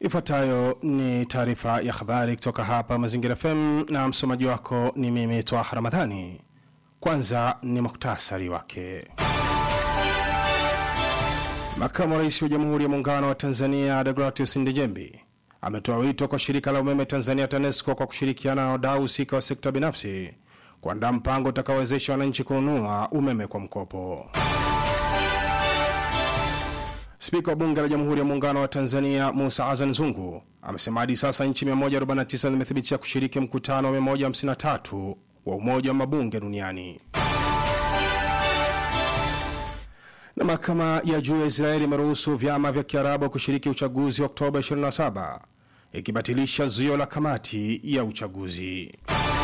Ifuatayo ni taarifa ya habari kutoka hapa Mazingira FM na msomaji wako ni mimi Twaha Ramadhani. Kwanza ni muhtasari wake. Makamu wa Rais wa Jamhuri ya Muungano wa Tanzania Deogratius Ndejembi ametoa wito kwa shirika la umeme Tanzania TANESCO kwa kushirikiana na wadau husika wa sekta binafsi kuandaa mpango utakaowezesha wananchi kununua umeme kwa mkopo. Spika wa Bunge la Jamhuri ya Muungano wa Tanzania Musa Azan Zungu amesema hadi sasa nchi 149 zimethibitisha kushiriki mkutano wa 153 wa Umoja wa Mabunge duniani. Na mahakama ya juu ya Israeli imeruhusu vyama vya Kiarabu kushiriki uchaguzi wa Oktoba 27 ikibatilisha zuio la kamati ya uchaguzi.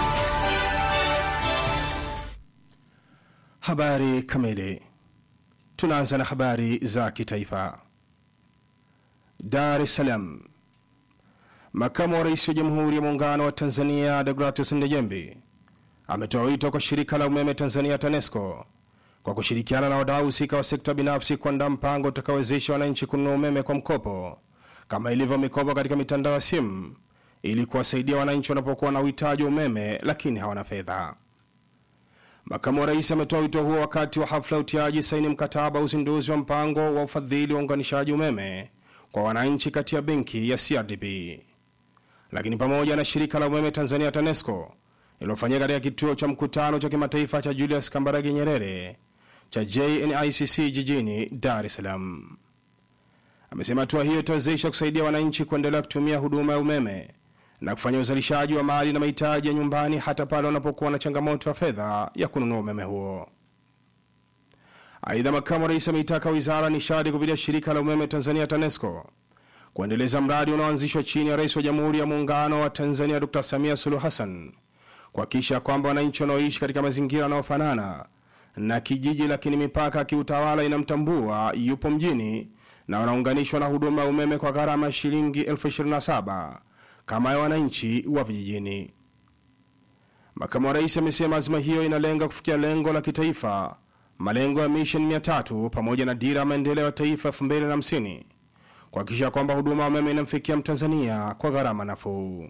Habari kamili. Tunaanza na habari za kitaifa. Dar es Salaam. Makamu wa Rais wa Jamhuri ya Muungano wa Tanzania Deogratius Ndejembi ametoa wito kwa shirika la umeme Tanzania TANESCO kwa kushirikiana na wadau husika wa sekta binafsi kuandaa mpango utakaowezesha wananchi kununua umeme kwa mkopo kama ilivyo mikopo katika mitandao ya simu ili kuwasaidia wananchi wanapokuwa na uhitaji wa umeme lakini hawana fedha. Makamu wa rais ametoa wito huo wakati wa hafla ya utiaji saini mkataba wa uzinduzi wa mpango wa ufadhili wa uunganishaji umeme kwa wananchi kati ya benki ya CRDB, lakini pamoja na shirika la umeme Tanzania TANESCO iliyofanyika katika kituo cha mkutano cha kimataifa cha Julius Kambarage Nyerere cha JNICC jijini Dar es Salaam. Amesema hatua hiyo itawezesha kusaidia wananchi kuendelea kutumia huduma ya umeme na kufanya uzalishaji wa mali na mahitaji ya nyumbani hata pale wanapokuwa na changamoto ya fedha ya kununua umeme huo. Aidha, makamu wa rais ameitaka wizara ya nishati kupitia shirika la umeme Tanzania TANESCO kuendeleza mradi unaoanzishwa chini ya rais wa Jamhuri ya Muungano wa Tanzania Dr. Samia Suluhu Hassan kuhakikisha kwamba wananchi wanaoishi katika mazingira yanayofanana na kijiji lakini mipaka ya kiutawala inamtambua yupo mjini na wanaunganishwa na huduma ya umeme kwa gharama ya shilingi elfu 27 kama ya wananchi wa vijijini. Makamu wa rais amesema azima hiyo inalenga kufikia lengo la kitaifa, malengo ya mission 300 pamoja na dira ya maendeleo ya taifa 2050 kuhakikisha kwamba huduma ya umeme inamfikia Mtanzania kwa gharama nafuu.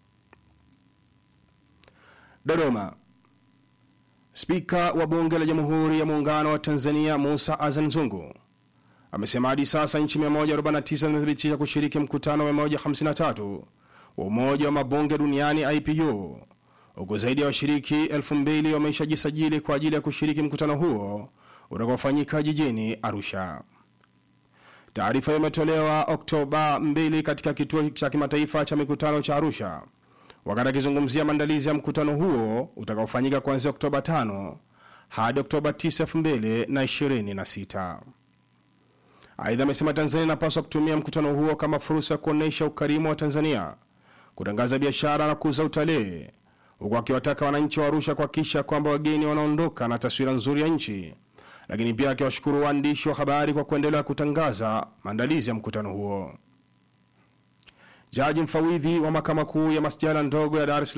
Dodoma. Spika wa Bunge la Jamhuri ya Muungano wa Tanzania Musa Azan Zungu amesema hadi sasa nchi 149 zimethibitisha kushiriki mkutano wa 153 wa Umoja wa Mabunge Duniani IPU, huku zaidi ya washiriki 2000 wameshajisajili kwa ajili ya kushiriki mkutano huo utakaofanyika jijini Arusha. Taarifa hiyo imetolewa Oktoba 2 katika kituo cha kimataifa cha mikutano cha Arusha wakati akizungumzia maandalizi ya mkutano huo utakaofanyika kuanzia Oktoba 5 hadi Oktoba 9, 2026. Aidha, amesema Tanzania inapaswa kutumia mkutano huo kama fursa ya kuonyesha ukarimu wa Tanzania, kutangaza biashara na kuuza utalii, huku akiwataka wananchi wa Arusha kuhakikisha kwamba wageni wanaondoka na taswira nzuri ya nchi, lakini pia akiwashukuru waandishi wa habari kwa kuendelea kutangaza maandalizi ya mkutano huo. Jaji mfawidhi wa mahakama kuu ya masjala ndogo ya Dar es